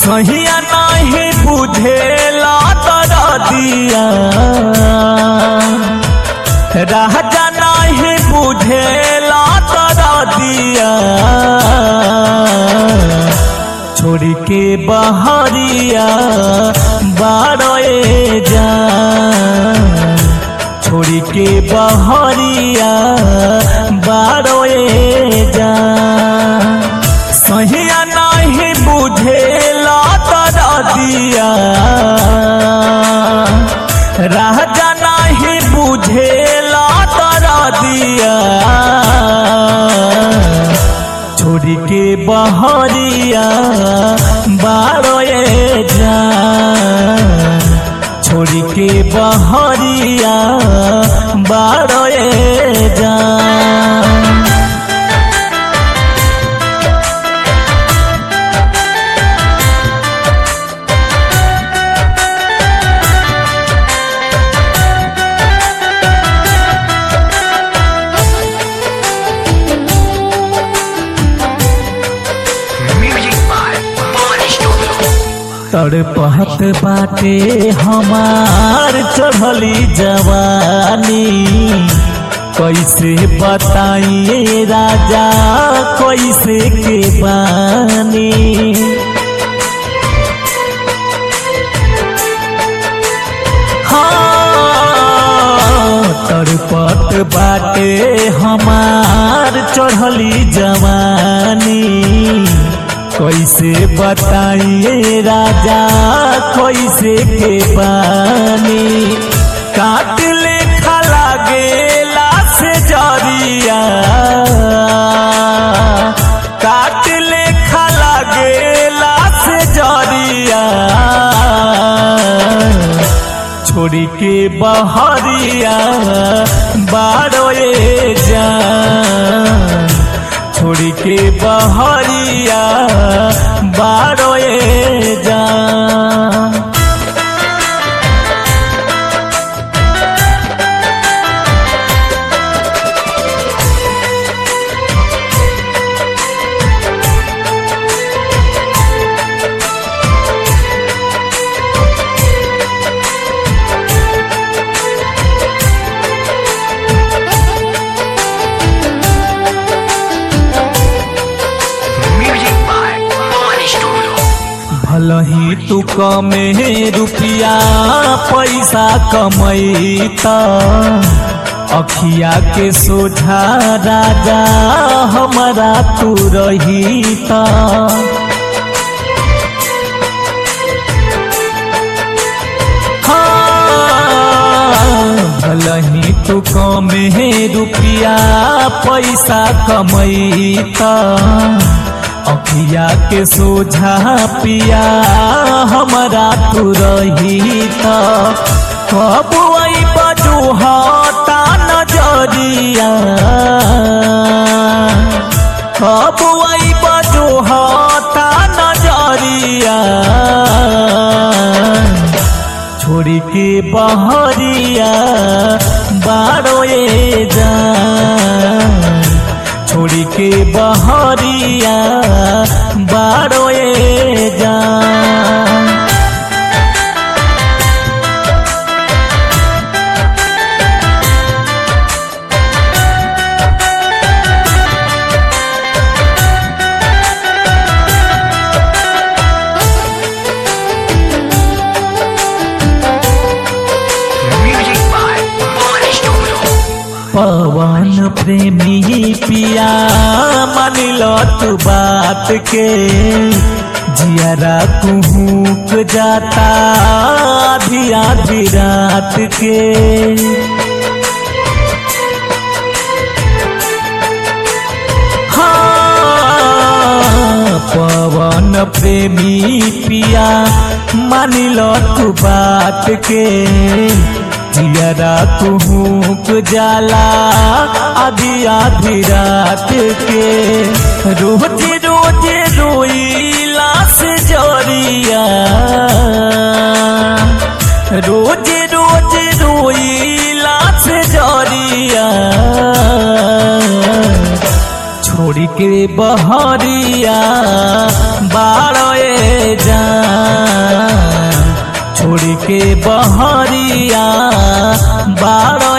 सहिया नहीं बुझेला तर दिया राजा नहीं बुझेला तर दिया छोड़ के बहरिया बारोए जा छोड़ के बहरिया बारोए जा सहिया नहीं बुझेला तर दिया राजा नहीं बुझेला तर दिया छोड़ के बहरिया बारोए जा छोड़ के बहरिया बारोए जा Music by Body Studio. तड़पत बाटे हमार चढ़ली जवानी कैसे बताइए राजा कैसे के बानी हाँ, तड़पत बाटे हमार चढ़ली जवानी कैसे बताइए राजा कैसे के पानी काट ले खला गेला से जरिया काट ले खला गेला से जरिया छोड़ के बहरिया बारोए जा छोड़ के बहरिया बारोए जा Music by Body Studio. भलही तू कमे रुपिया पैसा कमैता अखिया के सोझा राजा हमारा तू रहीता हाँ, भलही तू कमे रुपिया पैसा कमैता अखिया के सोझा पिया हमारा तू रहीता कब आई बजू हटा नजरिया कब आई बजू हटा नजरिया छोड़ के बहरिया बारोए जा छोड़ के बहरिया बारोए जा Music by Body Studio. पवन प्रेमी पिया मान लो तू बात के जियारा कुहूक जाता आधी आधी रात के हाँ, पवन प्रेमी पिया मान लो तू बात के जियरा कुहूक जाला आधी आधी रात के रोज रोज रोईला से जरिया रोज रोज रोईला से जरिया छोड़ के बहरिया बारोए जान छोड़ के बहरिया बाड़